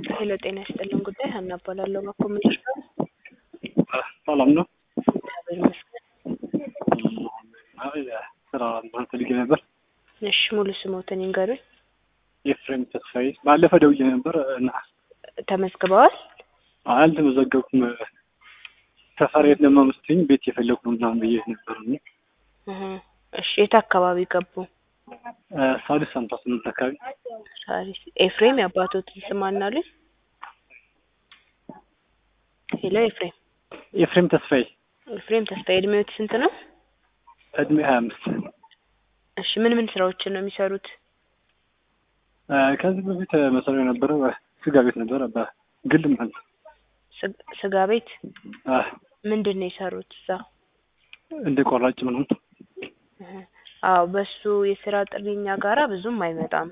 ሄሎ ጤና ይስጥልን ጉዳይ ሀና እባላለሁ በኮምፒውተር ጋር ሰላም ነው። እግዚአብሔር ይመስገን። አይ ስራ ማለት ፈልጌ ነበር። እሺ ሙሉ ስሞትን ይንገሩኝ። ኤፍሬም ተስፋዬ ባለፈ ደውዬ ነበር እና ተመዝግበዋል? አልተመዘገብኩም። ሰፈር የት ለማመስለኝ ቤት የፈለጉ ነው ምናምን ብዬ ነበር። እና እህ፣ እሺ የት አካባቢ ገቡ? ሳዲስ ሃምሳ ስምንት አካባቢ ሳሪስ ኤፍሬም የአባቶትን ስም አናሉኝ? ሄሎ ኤፍሬም ኤፍሬም ተስፋዬ ኤፍሬም ተስፋዬ እድሜዎት ስንት ነው? እድሜ ሀያ አምስት እሺ ምን ምን ስራዎችን ነው የሚሰሩት? ከዚህ በፊት መሰሪያ የነበረ ስጋ ቤት ነበረ በግል ማለት ነው። ስግ- ስጋ ቤት አ፣ ምንድን ነው የሰሩት እዛ? እንደ ቆራጭ ምናምን እህ፣ አዎ በሱ የስራ ጥሪ እኛ ጋራ ብዙም አይመጣም።